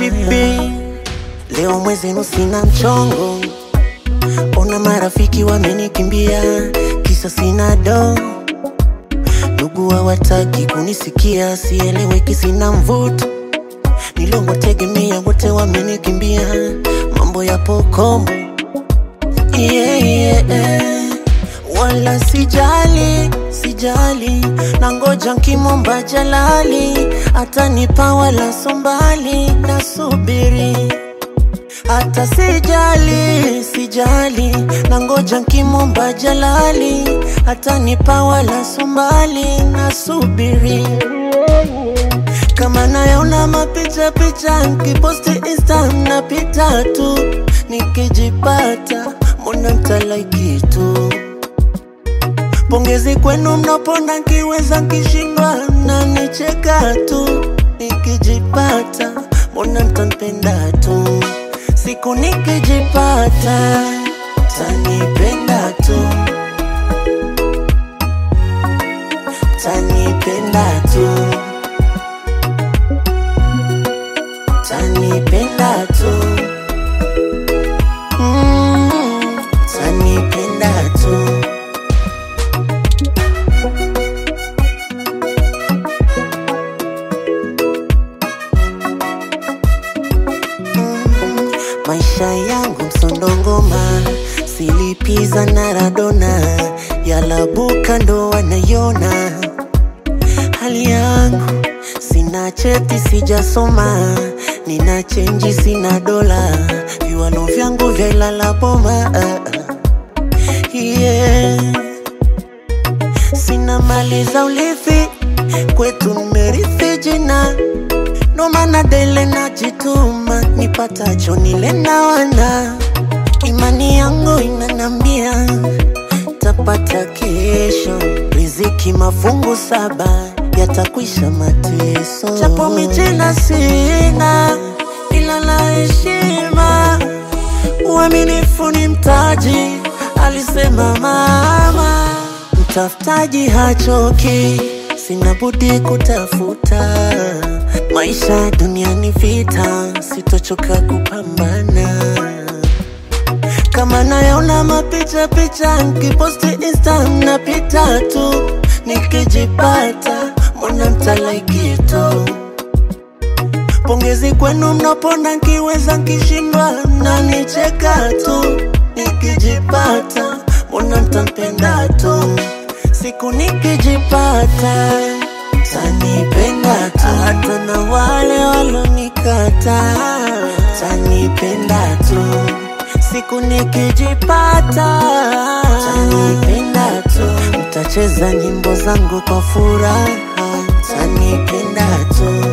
shipi leo mwezenu sina mchongo ona marafiki wamenikimbia kisa sina do ndugu hawataki kunisikia sieleweki sina mvuto nilongotegemea wote wamenikimbia mambo yapo kombo yeah, yeah. wala sijali sijali na ngoja nkimomba jalali atanipa wala sombali nasubiri hata sijali sijali na ngoja nkimomba jalali atanipa wala sombali nasubiri kama nayaona mapicha picha nkiposti insta napita tu nikijipata mbona mtalaiki tu pongezi kwenu mnaponda nkiweza nkishindwa na nicheka tu nikijipata mbona mtanipenda tu siku nikijipata tanipenda tu tanipenda tu tanipenda tu mm, tanipenda tu maisha yangu msondongoma silipiza na radona yalabuka ndo wanayona hali yangu sina cheti sijasoma nina chenji sina dola viwalo vyangu vya ilala boma yeah. sina mali za ulithi kwetu nimerithi jina ndo maana dele najituma nipatacho nile na wana imani yangu inanambia tapata kesho riziki mafungu saba yatakwisha mateso chapo mijina sina ila la heshima uaminifu ni mtaji alisema mama mtafutaji hachoki sina budi kutafuta maisha duniani vita sitochoka kupambana kama nayaona mapicha picha nkiposti insta napita tu nikijipata mbona mtalaiki tu pongezi kwenu mnaponda nkiweza nkishindwa nanicheka tu nikijipata mbona mtampenda tu siku nikijipata tanipenda tu hata na wale walonikata tanipenda tu siku nikijipata tanipenda tu mtacheza nyimbo zangu kwa furaha tanipenda tu